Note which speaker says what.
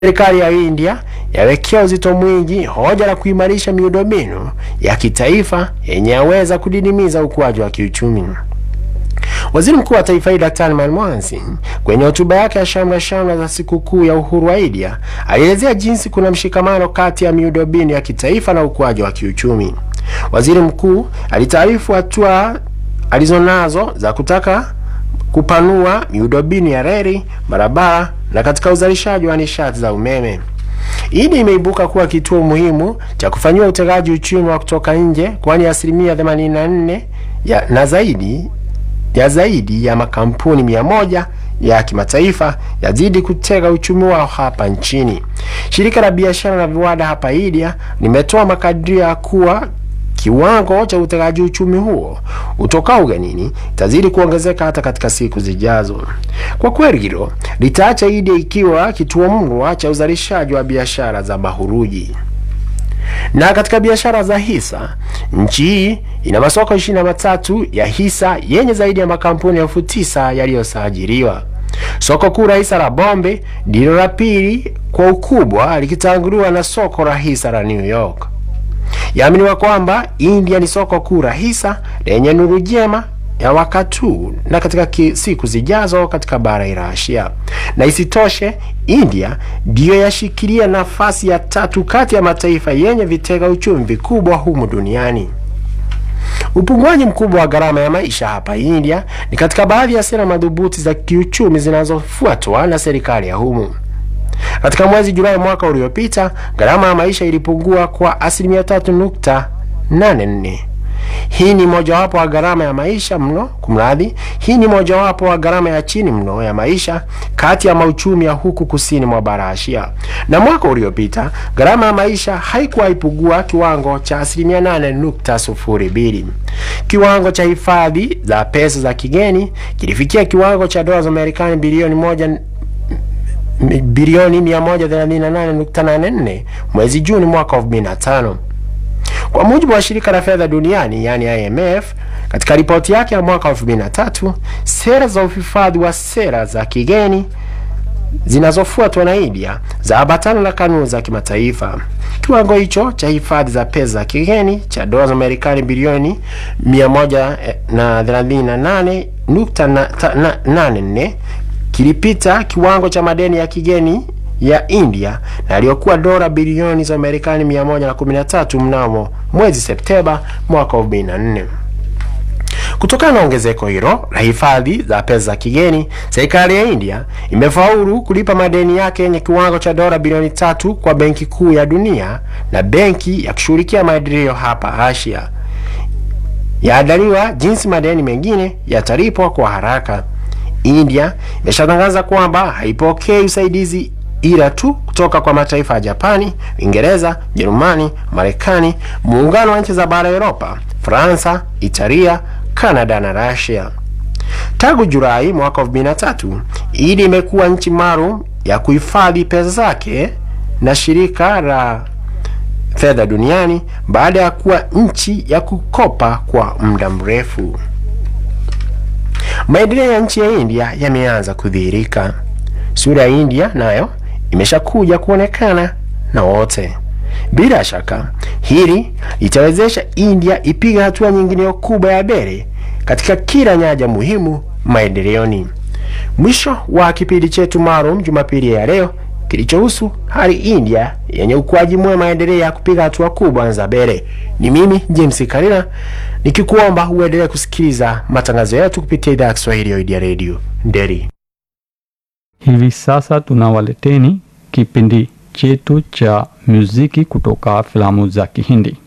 Speaker 1: Serikali ya India yawekea uzito mwingi hoja la kuimarisha miundombinu ya kitaifa yenye yaweza kudidimiza ukuaji wa kiuchumi. Waziri Mkuu wa taifa hili Daktari Manmohan Singh kwenye hotuba yake ya shamra shamra za sikukuu ya uhuru wa India alielezea jinsi kuna mshikamano kati ya miundombinu ya kitaifa na ukuaji wa kiuchumi. Waziri mkuu alitaarifu hatua alizonazo za kutaka kupanua miundombinu ya reli, barabara na katika uzalishaji wa nishati za umeme. India imeibuka kuwa kituo muhimu cha kufanyiwa utegaji uchumi wa kutoka nje, kwani asilimia 84 ya na zaidi ya zaidi ya makampuni mia moja ya kimataifa yazidi kutega uchumi wao hapa nchini. Shirika la biashara na viwanda hapa India limetoa makadirio ya kuwa kiwango cha utegaji uchumi huo utokao ugenini itazidi kuongezeka hata katika siku zijazo. Kwa kweli hilo litaacha India ikiwa kituo murwa cha uzalishaji wa biashara za mahuruji. Na katika biashara za hisa, nchi hii ina masoko ishirini na matatu ya hisa yenye zaidi ya makampuni elfu tisa yaliyosajiliwa. Soko kuu la hisa la Bombe ndilo la pili kwa ukubwa likitanguliwa na soko la hisa la New York. Yaaminiwa kwamba India ni soko kuu la hisa lenye nuru njema ya wakati huu na katika siku zijazo katika bara la Asia. Na isitoshe, India ndiyo yashikilia nafasi ya tatu kati ya mataifa yenye vitega uchumi vikubwa humu duniani. Upunguaji mkubwa wa gharama ya maisha hapa India ni katika baadhi ya sera madhubuti za kiuchumi zinazofuatwa na serikali ya humu. Katika mwezi Julai mwaka uliopita, gharama ya maisha ilipungua kwa asilimia tatu nukta nane nne. Hii ni mojawapo wa gharama ya maisha mno, kumradhi, hii ni mojawapo wa gharama ya chini mno ya maisha kati ya mauchumi ya huku kusini mwa bara Asia. Na mwaka uliopita gharama ya maisha haikuwa ipugua kiwango cha asilimia nane nukta sufuri mbili. Kiwango cha hifadhi za pesa za kigeni kilifikia kiwango cha dola za Marekani bilioni moja bilioni 138.84 mwezi Juni mwaka 2005. Kwa mujibu wa shirika la fedha duniani yani IMF, katika ripoti yake ya mwaka 2003, sera za uhifadhi wa sera za kigeni zinazofuatwa na India za ambatana na kanuni za kimataifa. Kiwango hicho cha hifadhi za pesa za kigeni cha dola za Marekani bilioni 138.84 kilipita kiwango cha madeni ya kigeni ya India na aliyokuwa dola bilioni za Marekani 113 mnamo mwezi Septemba mwaka 2004. Kutokana na ongezeko hilo la hifadhi za pesa za kigeni, serikali ya India imefaulu kulipa madeni yake yenye kiwango cha dola bilioni tatu kwa Benki Kuu ya Dunia na benki ya kushughulikia maendeleo hapa Asia. Yaandaliwa jinsi madeni mengine yatalipwa kwa haraka. India imeshatangaza kwamba haipokei usaidizi ila tu kutoka kwa mataifa ya Japani, Uingereza, Jerumani, Marekani, muungano wa nchi za bara Europa, Fransa, Italia, Kanada na Russia. Tangu Julai mwaka 2003, India imekuwa nchi maalum ya kuhifadhi pesa zake na shirika la fedha duniani baada ya kuwa nchi ya kukopa kwa muda mrefu. Maendeleo ya nchi ya India yameanza kudhihirika. Sura ya India nayo imeshakuja kuonekana na wote. Bila shaka hili litawezesha India ipiga hatua nyingine kubwa ya mbele katika kila nyanja muhimu maendeleoni. Mwisho wa kipindi chetu maalum Jumapili ya leo kilichohusu hali India yenye ukuaji mwema maendeleo ya kupiga hatua kubwa za mbele. Ni mimi James Karina nikikuomba uendelee kusikiliza matangazo yetu kupitia idhaa ya Kiswahili ya Idea Radio Nderi.
Speaker 2: Hivi sasa tunawaleteni kipindi chetu cha muziki kutoka filamu za Kihindi.